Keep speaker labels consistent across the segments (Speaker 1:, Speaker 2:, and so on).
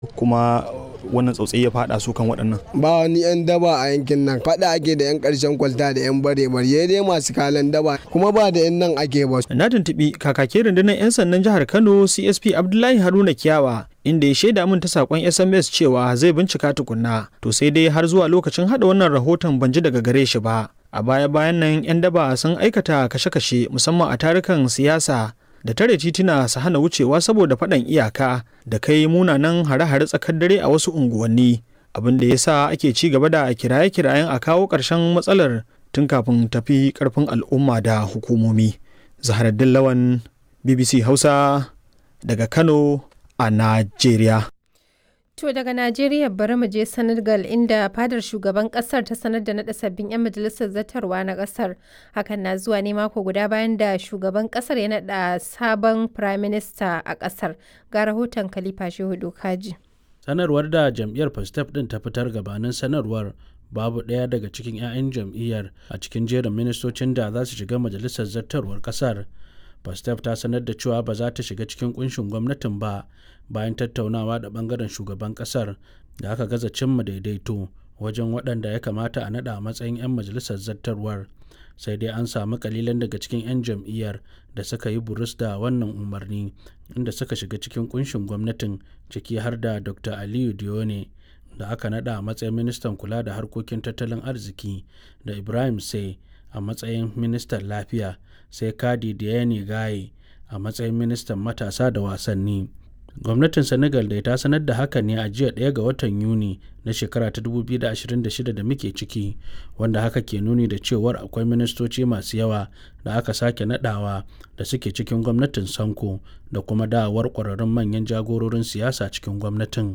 Speaker 1: kuma wannan tsautsayi ya fada su kan waɗannan
Speaker 2: ba wani 'yan daba a yankin nan faɗa ake da 'yan ƙarshen kwalta da 'yan bare bare dai masu kalan daba kuma ba da 'yan nan ake ba
Speaker 1: na tuntuɓi kakakin rundunar 'yan sandan jihar kano csp abdullahi haruna kiyawa inda ya shaida min ta sakon sms cewa zai bincika tukunna to sai dai har zuwa lokacin hada wannan rahoton ban ji daga gare shi ba a baya bayan nan 'yan daba sun aikata kashe-kashe musamman a tarukan siyasa da tare tituna su hana wucewa saboda faɗan iyaka da kai munanan hare-hare tsakar dare a wasu unguwanni abin da ya sa ake ci gaba da kiraye-kirayen a kawo ƙarshen matsalar tun kafin tafi ƙarfin al'umma da hukumomi zaharaddin lawan bbc hausa daga kano a najeriya
Speaker 3: To daga Najeriya bari mu je Senegal inda fadar shugaban kasar ta sanar da naɗa sabbin 'yan majalisar zartarwa na kasar. Hakan na zuwa ne mako guda bayan da shugaban kasar ya naɗa sabon prime minister a kasar. Ga rahoton Khalifa Shehu Kaji.
Speaker 4: Sanarwar da jam'iyyar Pastef ɗin ta fitar gabanin sanarwar babu ɗaya daga cikin 'ya'yan jam'iyyar a cikin jerin ministocin da za su shiga majalisar zartarwar kasar. Pastef ta sanar da cewa ba za ta shiga cikin kunshin gwamnatin ba bayan tattaunawa da bangaren shugaban kasar da aka gaza cimma daidaito wajen waɗanda ya kamata a naɗa a matsayin 'yan majalisar zartarwar sai dai an samu kalilan daga cikin 'yan jam'iyyar da suka yi burus da wannan umarni inda suka shiga cikin kunshin gwamnatin ciki har da dr aliyu dione da aka naɗa a matsayin ministan kula da harkokin tattalin arziki da ibrahim sai a matsayin ministan lafiya sai kadi diane gaye a matsayin ministan matasa da wasanni gwamnatin senegal da ta sanar da haka ne a jiya ɗaya ga watan yuni na shekara ta 2026 da muke ciki wanda haka ke nuni da cewar akwai ministoci masu yawa da aka sake nadawa da suke cikin gwamnatin sanko da kuma dawowar ƙwararrun manyan jagororin siyasa cikin gwamnatin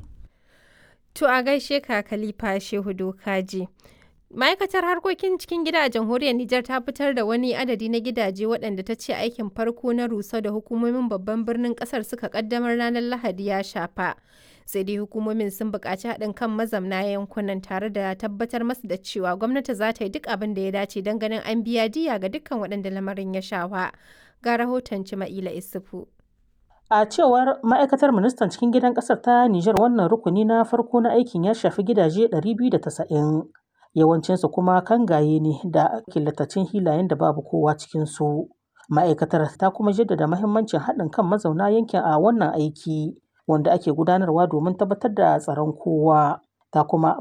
Speaker 3: To a gaishe ka Khalifa Shehu Dokaji. Ma'aikatar harkokin cikin gida a jamhuriyar Nijar ta fitar da wani adadi na gidaje waɗanda ta ce aikin farko na rusa da hukumomin babban birnin ƙasar suka ƙaddamar ranar Lahadi ya shafa. Sai dai hukumomin sun buƙaci haɗin kan mazamna yankunan tare da tabbatar masu da cewa gwamnati za ta yi duk abin da ya dace don ganin an biya diya ga dukkan waɗanda lamarin ya shafa. Ga rahoton Cima'ila Isufu.
Speaker 5: A cewar ma'aikatar ministan cikin gidan ƙasar ta Nijar wannan rukuni na farko na aikin ya shafi gidaje 290. yawancinsu kuma kangaye ne da killatacin hilayen da babu kowa cikinsu. Ma'aikatar ta kuma jaddada mahimmancin haɗin kan mazauna yankin a wannan aiki wanda ake gudanarwa domin tabbatar da tsaron kowa. Ta kuma